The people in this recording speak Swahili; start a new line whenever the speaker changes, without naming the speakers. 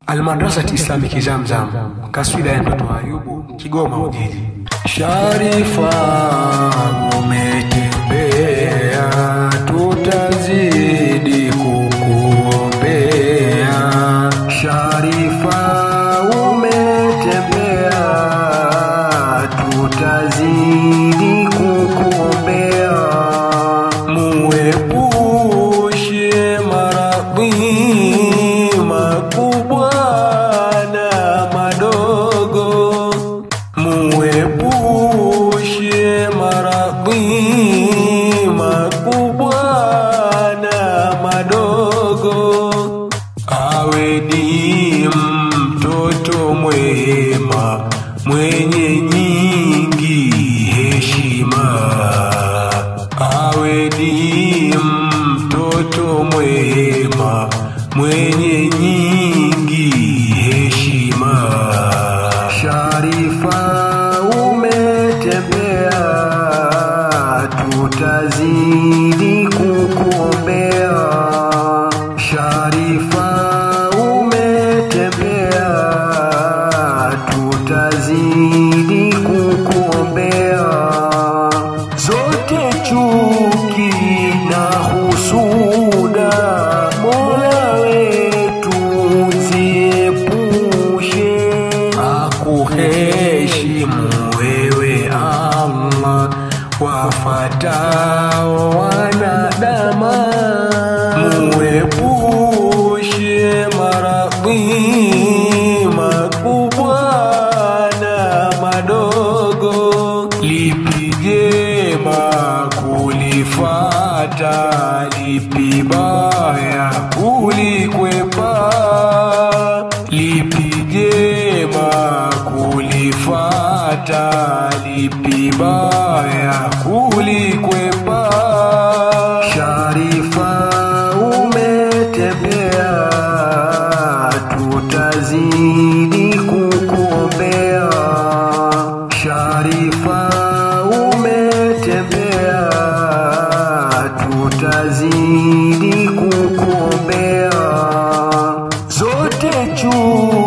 Almadrasati Islamiki Zamzam, kaswida ya mtoto wa Ayubu, Kigoma Ujiji. Sharifa umetembea, tutazidi kukuombea. Sharifa umetembea, tutazidi kukuombea. Muepushe maradhi makubwa na madogo, muepushe maradhi makubwa na madogo, awe ni mtoto mwema mwenye nyingi heshima, awe ni mtoto mwema mwenye nyingi heshima. Sharifa umetembea, tutazidi kukuombea. Sharifa umetembea, tutazidi kukuombea. Zote chuki na husuda, Mola wetu ziepushe, akuheshimu wewe Allah, wafatao wanadama, muepushe maradhi makubwa na madogo, lipi jema kulifata, lipi baya kulikwepa, lipi jema kulifata, lipi baya kulikwepa. Sharifa umetembea, tutazidi kukuombea. Sharifa umetembea, tutazidi kukuombea. Zote chuki